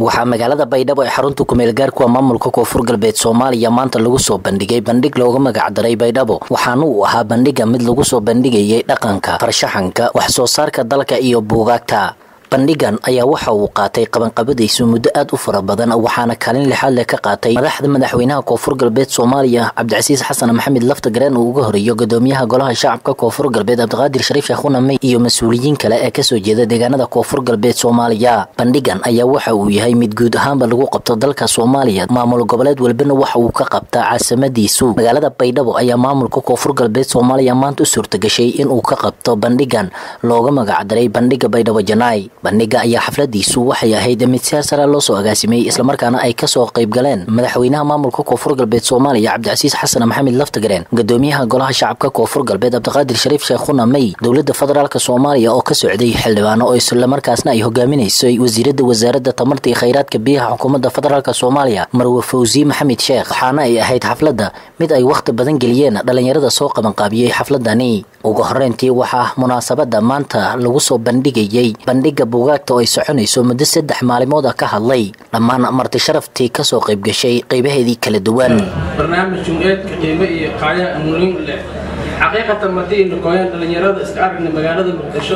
waxaa magaalada baydhabo ee xarunta kumeel gaarkuwa maamulka koonfur galbeed soomaaliya maanta lagu soo bandhigay bandhig looga magacdaray baydhabo waxaana uu ahaa bandhiga mid lagu soo bandhigayay dhaqanka farshaxanka wax soo saarka dalka iyo buugaagta bandhigan ayaa waxa uu qaatay qabanqabadiisu muddo aad u fara badan waxaana kaalin lixaad leh ka qaatay madaxda madaxweynaha koonfur galbeed soomaaliya cabdicasiis xasan maxamed lafta gareen uu uga horeeyo gudoomiyaha golaha shacabka koonfur galbeed cabdiqaadir shariif sheekhuna mey iyo mas-uuliyiin kale ee kasoo jeeda deegaanada koonfur galbeed soomaaliya bandhigan ayaa waxa uu yahay mid guud ahaanba lagu qabto dalka soomaaliya maamul goboleed walbana waxa uu ka qabtaa caasimadiisu magaalada baydhabo ayaa maamulka koonfur galbeed soomaaliya maanta u suurtagashay inuu ka qabto bandhigan looga magacdaray bandhiga baydhabo janaay bandhiga ayaa xafladiisu waxay ahayd mid siyaar sare loo soo agaasimay islamarkaana ay kasoo qayb galeen madaxweynaha maamulka koonfur galbeed soomaaliya cabdicasiis xasan maxamed laftagareen gudoomiyaha golaha shacabka koonfur galbeed cabdiqaadir shariif sheekhuna mey dowlada federaalk soomaaliya oo ka socday xildhibaano oo islamarkaasna ay hogaaminaysay wasiirada wasaaradda tamarta iyo khayraadka biyaha xukuumadda federaalk soomaaliya marwe fawzi maxamed sheekh waxaana ay ahayd xafladda mid ay wakhti badan geliyeen dhalinyarada soo qabanqaabiyey xafladani ugu horeyntii waxaa munaasabada maanta lagu soo bandhigayay bandhiga buugaagta oo ay soconayso muddo saddex maalimood ah ka hadlay dhammaan marti sharaftii kasoo qayb gashay qaybaheedii kala duwan barnaamij jumceedka qiimo iyo qaayaha amuulin leh xaqiiqatan madii noqoyeen dhalinyarada iska aragna magaalada muqdisho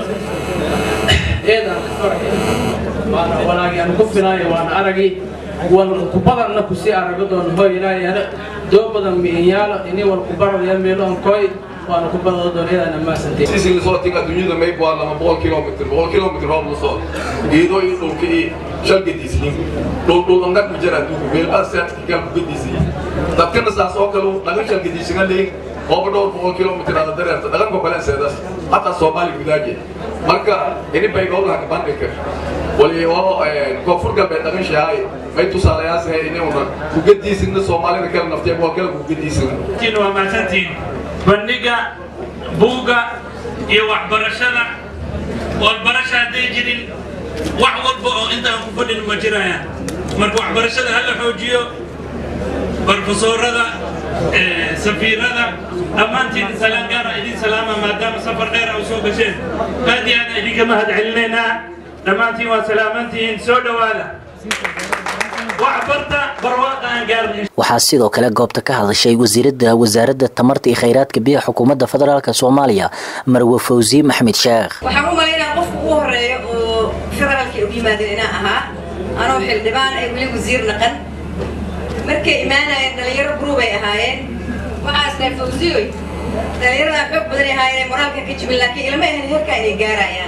eedaan ka farxay waana walaagi aan ku filaayo waana aragi wal ku badanna kusii arago doon hooy ilaahay doo badan miinyaalo ini wal ku baradaya meelo aan kooy waana ku badado doon eedaan ammaasantay sisi lasoo tiga dunyada mayb waa lama boqol kilomitr boqol kilomitr hoob la soo iyadoo in dhulka iyo shalgadiisyiin dhuldhul angar ku jira adduunka meelbaa saadkigaa ku gadiisayay dadkana saas oo kale dhagan shalgadiisina leeyin hooba dhowr boqol kilomitr ada dareerta dhaganka kale seedas hataa soomaali gudaaje marka ini baydhowlaha bandhigka wali oo koonfur galbeed dhagan shahay may tusaalayaasah inuna kugadiisina soomaalida kale naftiya waa kale kugadiisina waa mahadsantiin bandhiga buugga iyo waxbarashada walbarasha hadday jirin wax walba oo intaan ku fadhin ma jirayaan marka waxbarashada ha la xoojiyo barfasoorada safiirada dhammaantiin salaan gaara idin salaama maadaama safar dheer a soo gasheen aad iyo aad idinka mahad celinaynaa dhammaantiin waa salaamantihiin soo dhowaada waxaa sidoo kale goobta ka hadashay wasiirada wasaaradda tamarta iyo khayraadka biyaha xukuumadda federaalk soomaaliya marwe fawzi maxmed sheekh waxaan u malaynaa qofka ugu horeeya oo federaalka ugu yimaadeen inaa ahaa anoo xildhibaan ay weli wasiir naqan markay imaanayeen dhalinyaro gruubay ahaayeen waxaas dhahay fawziyoy dhalinyaradaa xoog badan ahaayeen moraalka ka jibin laakiin ilma ahan heerkaa inay gaarayaan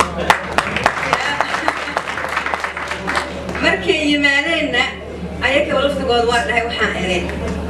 markay yimaadeenna ayagaba laftigooda waa dhahay waxaan eday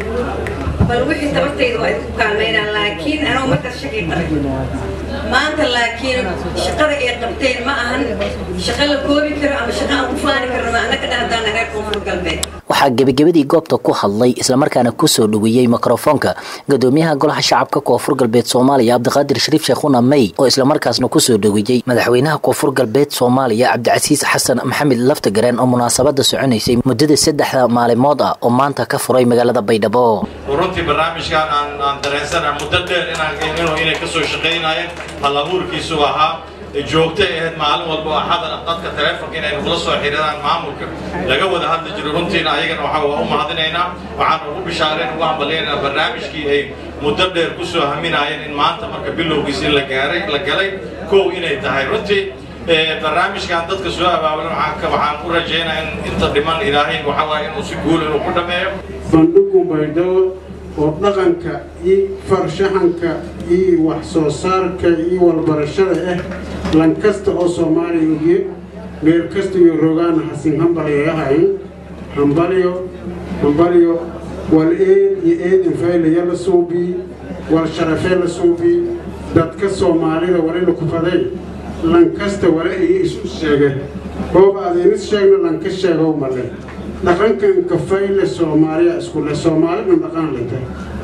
bal wixii tabartayda waa idinku kaalmaynaan laakiin anoo markaas shaqay qabay maanta laakiin shaqada ay qabteen ma ahan shaqo la koobi karo ama shaqo aan ku faani karno ma annaka dhahdaana reer koonfur galbeed waxaa gebagabadii goobta ku hadlay islamarkaana kusoo dhaweeyey mikrofoonka gudoomiyaha golaha shacabka koonfur galbeed soomaaliya cabdiqaadir shariif sheekhuna mey oo islamarkaasna kusoo dhaweeyey madaxweynaha koonfur galbeed soomaaliya cabdicasiis xasan maxamed laftagareen oo munaasabada soconaysay muddada saddexda maalimood ah oo maanta ka furay magaalada baydhabo runtii barnaamijkan aan aan dareensana muddo dheer inaan inay kasoo shaqaynayeen hal abuurkiisu ahaa joogtay ahayd maalin walba oo axada dadka taleefonka inay nagula soo xiriiraan maamulka laga wada hadli jiro runtiina ayagana waxaa waa u mahadinaynaa waxaan ugu bishaareen ugu hambalyaynaa barnaamijkii ay muddo dheer ku soo haminaayeen in maanta marka bilowgiis in la gaaray la galay kow inay tahay runtii barnaamijkan dadka soo abaabulan waxaan u rajaynaa in inta dhiman ilaahay waxaa waaye inuu si guul inuu ku dhameeyo bandhigu baydhabo oo dhaqanka iyo farshaxanka iyo wax soo saarka iyo walbarashada ah lan kasta oo soomaaliya ogiye meel kasta iyo rogaana hasin hambalyayahayn hambalyo hambalyo wal eed iyo eedin faylaya la suubii wal sharafee la suubii dadka soomaalida walila kufaday lan kasta wala iyo isu sheege hooba adaynis sheegna lanka sheegow male dhaqankan kafayle soomaaliya iskule soomaalidhan dhaqan leta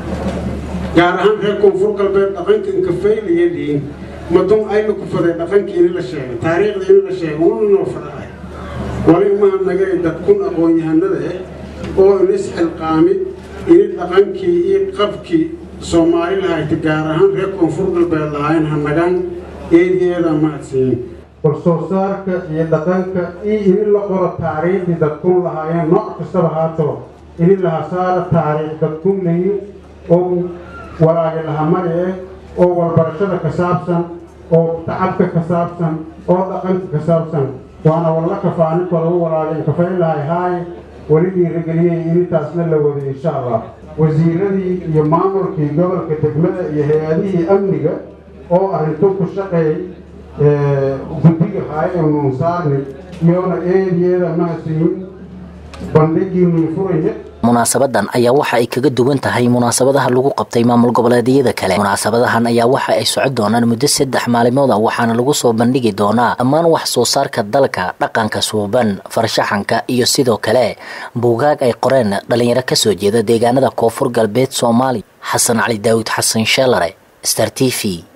gaar ahaan reer koonfur galbeed dhaqankan kafaylaya liin madun ayna ku faday dhaqankii ini la sheegay taariikhda ini la sheegay una noo fadahay wali umahadnagay dadkun aqoon-yahanada ah oo inis xilqaami ini dhaqankii iyo qabkii soomaali lahayta gaar ahaan reer koonfur galbeed lahayn hanagaan eedeeda mahadsiin warsoo saarka iyo dhaqanka iyo inin la qoro taariikhdii dadkun lahaayeen nooc kastaba haatoo inin laha saara taariikh dadkun layi oo walaagi lahamari eh oo walbarashada ka saabsan oo tacabka ka saabsan oo dhaqanka ka saabsan waana walla kafaaninko lagu walaagay kafayn lahay haay weli dhiirageliyey inintaasna la waday insha allah wasiiradii iyo maamulkii gobolka degmada iyo hay-adihii amniga oo arrintu ku shaqeey guddiga haayee nuunsaarni iyoona eediyeeda mahadsiyin bandhigiinii furaya munaasabadan ayaa waxa ay kaga duwan tahay munaasabadaha lagu qabtay maamul goboleedyada kale munaasabadahan ayaa waxa ay socon doonaan muddo saddex maalimood a waxaana lagu soo bandhigi doonaa dhammaan wax soo saarka dalka dhaqanka suuban farshaxanka iyo sidoo kale buugaag ay qoreen dhalinyaro kasoo jeeda deegaanada koonfur galbeed soomaaliya xasan cali daawud xasan sheelare star t v